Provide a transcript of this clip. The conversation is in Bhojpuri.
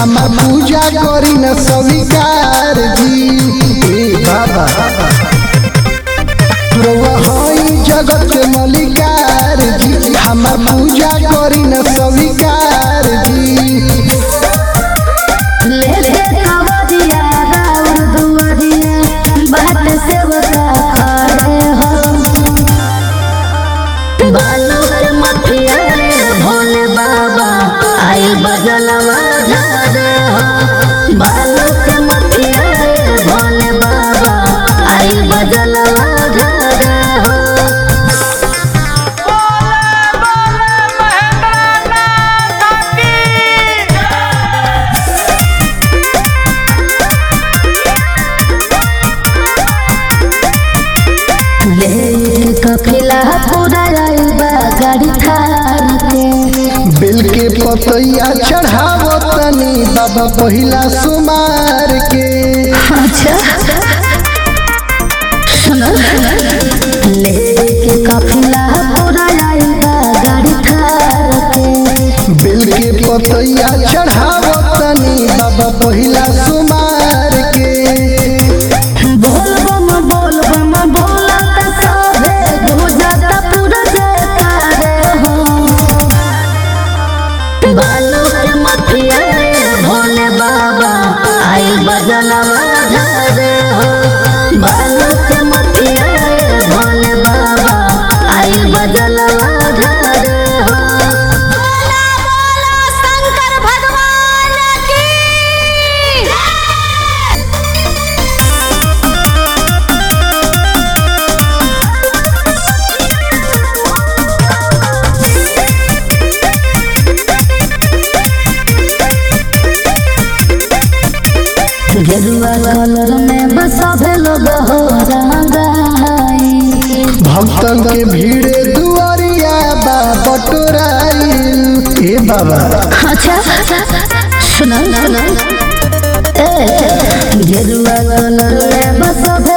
हमार पूजा करी न स्वीकार जी ए बाबा रउआ हई जगत के मलिकार जी हमार पूजा करी न स्वीकार जी लेके कवरिया राउर दुआरिया बाट से बता खड़े हो बालों के मथिया रे भोले बाबा आई बजलवा झारे हो बालों के मथिया रे भोले बाबा आई बजलवा झारे हो ले कपिला पूरा आइल बा गाड़ी थार के बेल के पतैया चढ़ावो तनी बाबा पहिला सुमार के अच्छा सुनो लेके कपिला पूरा आइल बा गाड़ी थार के बेल के पतैया चढ़ावो तनी बाबा पहिला सुमार के बोल बम बोल बम बोला त सबे गुजरता पूरा जयकारे हो बालों के मथिया रे भोले बाबा आई बजलवा झारे हो बालों के मथिया रे भोले बाबा आई बजलवा झारे हो बोला बोला शंकर भगवान की गेरुआ कलर में बस सभे लोग हो रंगाई भक्तन के भीड़े दुआरिया बा बटोराइल ए बाबा अच्छा सुनो सुनो ए गेरुआ कलर में बस सभे